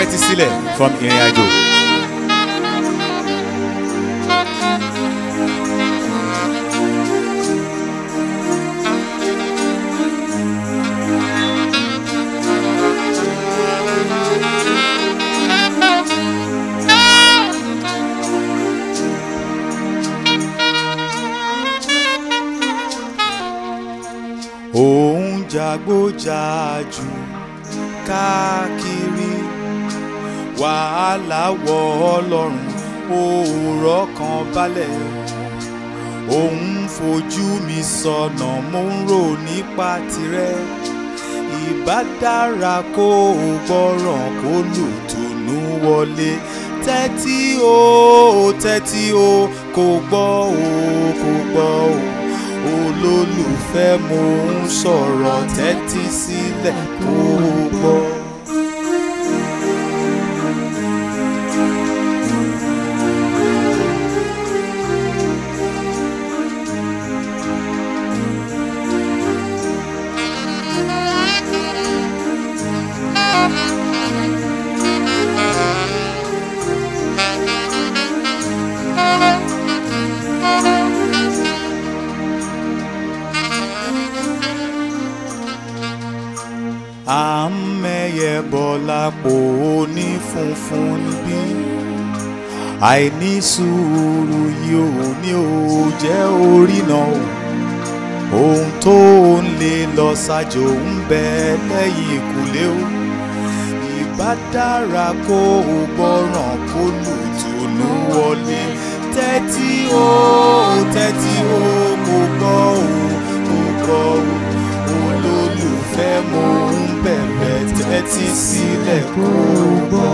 tẹ́tí sílẹ̀ from ìrìn àjò. òun jagbójàjù káàkiri wàhálà wọ ọlọ́run òòrọ̀ kan balẹ̀ òun fojú mi sọnà mo ń rò nípa tirẹ̀ ìbá dára kó o gbọ́ràn kó lùtùnú wọlé tẹ́tí o tẹ́tí o kò gbọ́ o kò gbọ́ o olólùfẹ́ mo ń sọ̀rọ̀ tẹ́tí sílẹ̀ kó o gbọ́. à ń mẹ́yẹ bọ̀ lápò oní funfun níbí àìní sùúrù yìí ò ní ò jẹ́ orí náà o ohun tó ń lè lọ ṣàjò ń bẹ lẹ́yìn ìkùlé o ìbá dára kó o gbọ́ràn kó lùtùnú wọlé tẹ́tí o tẹ́tí o kò gbọ́ o kò gbọ́ o olólùfẹ́ mo ń bẹ̀bẹ̀ tẹ́tí sílẹ̀ kó o gbọ́.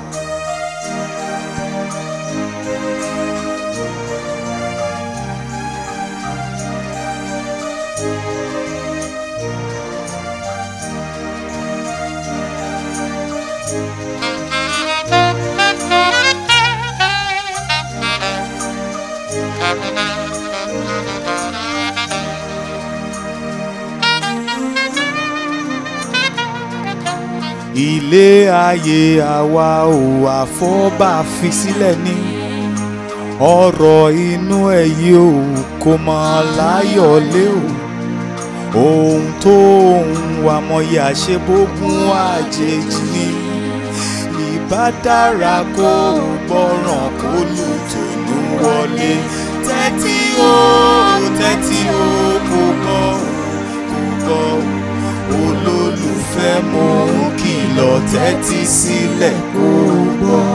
ilé ayé àwa ò àfọ́bà fi sílẹ̀ ní ọ̀rọ̀ inú ẹ̀ yìí ò kò mọ̀ láyọ̀ lé o ohun tó ń wà mọ̀yì àṣebógún àjèjì ni ìbá dára kó o gbọ́ràn kó lùtùnú wọlé tẹ́tí o tẹ́tí o kò gbọ́ kò gbọ́ olólùfẹ́ mo ń kìlọ̀ tẹ́tí sílẹ̀ kó o gbọ́.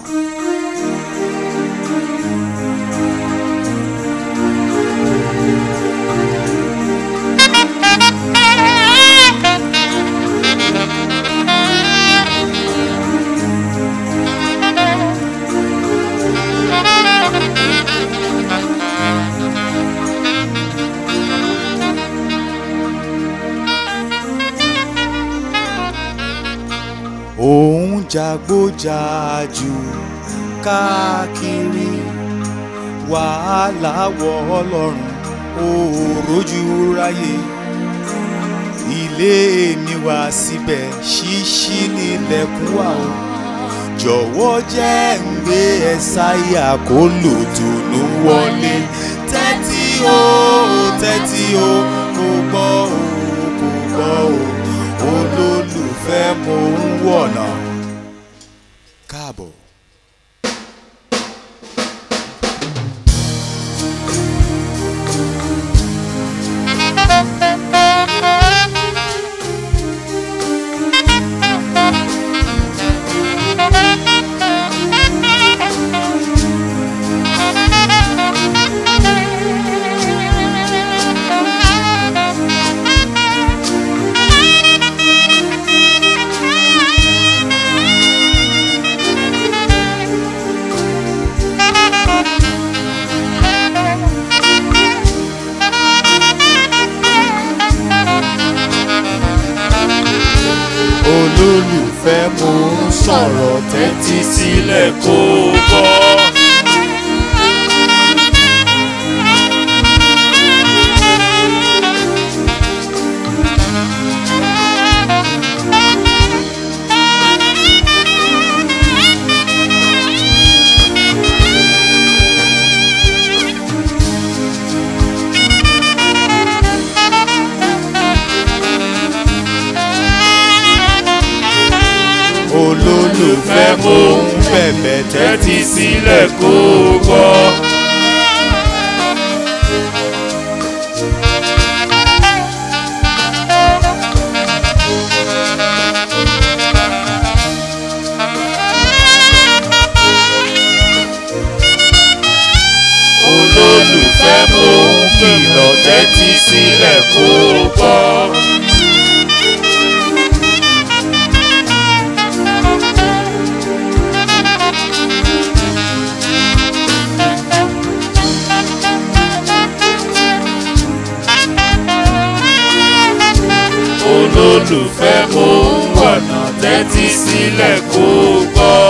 òun jagbójàjù káàkiri wàhálà wọ ọlọ́run òòrójú ráyè ilé mi wá síbẹ̀ ṣíṣí nílẹ̀kùn wà o jọ̀wọ́ jẹ́ ń gbé ẹ sáyà kó lòdùnú wọlé tẹ́tí o tẹ́tí o kò gbọ́ o kò gbọ́ o olólùfẹ́ mo ń wọ̀nà káàbọ̀. olólùfẹ́ mo ń sọ̀rọ̀ tẹ́tí sílẹ̀ kó o gbọ́. mo ń bẹ̀bẹ̀ tẹ́tí sílẹ̀ kó gbọ́. olólùfẹ́ mo ń kìlọ̀ tẹ́tí sílẹ̀ kó gbọ́. olólùfẹ́ mo ń wọ̀nà tẹ́tí sílẹ̀ kó gbọ́.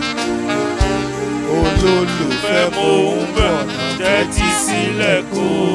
olólùfẹ́ mo ń bẹ̀ tẹ́tí sílẹ̀ kó